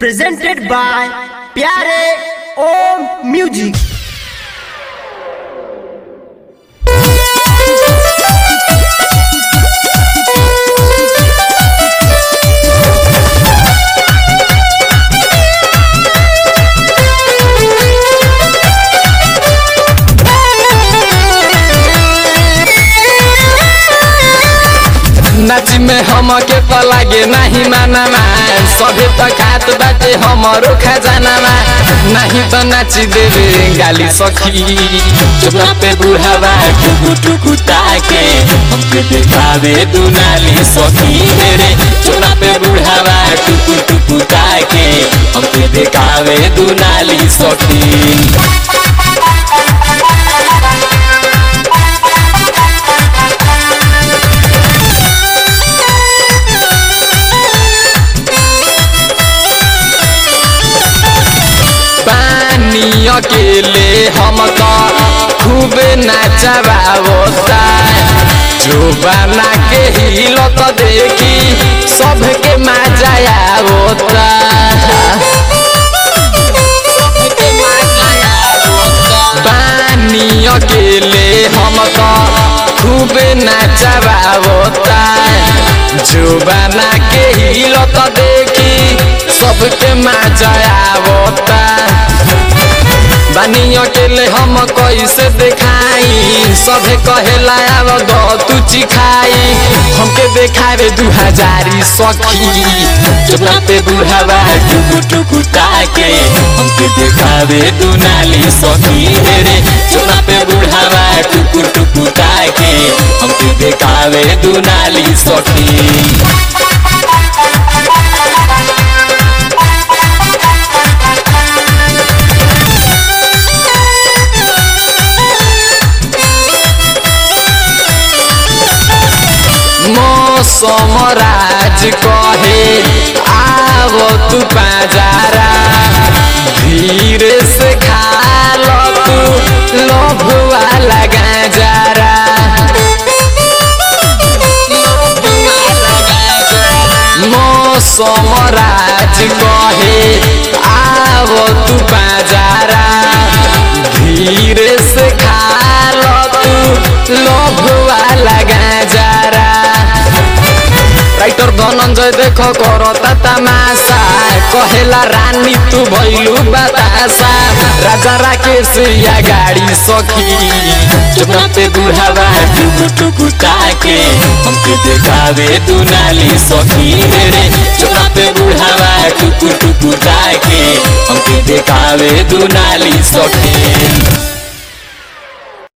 presented by Pyare Om Music. नाची में हमके पलागे नहीं मानामा सभे त खात बाटे हमरो खजानामा नहीं त नाची देवे गाली सखी चुपना पे बुढ़ावा टुकु टुकु ताके हमके देखावे दुनाली सखी मेरे चुपना पे बुढ़ावा टुकु टुकु ताके हमके देखावे दुनाली सखी पानी अकेले हम त खूबे नाचबावता जो बना के हिलत देखी सबके मजा आवता पानी अकेले हम त खूबे नाचबावता जो बना के हिलत देखी सबके मजा आवता बानी अकेले हम कैसे देखाई सभे कहेला अब दो तू चिखाई हमके देखावे दू हजारी सखी चुपना पे बुढ़ावा टुकु टुकु ताके हमके देखावे दू नाली सखी रे चुपना पे बुढ़ावा टुकु टुकु ताके हमके देखावे दू नाली सखी मौसम राज कहे आव तू पाजारा धीरे से खा लो तू लोभ वाला गाजारा मौसम राज कहे आव तू पाजारा धीरे से खा लो तू लोभ वाला गाजारा राइटर धनंजय देख करता तमाशा कहेला रानी तू भैलू बतासा राजा राकेश या गाड़ी सखी चुपना पे बुढ़ावा टुकु टुकु ताके हमके देखावे तू नाली सखी रे चुपना पे बुढ़ावा टुकु टुकु ताके हमके देखावे तू नाली सखी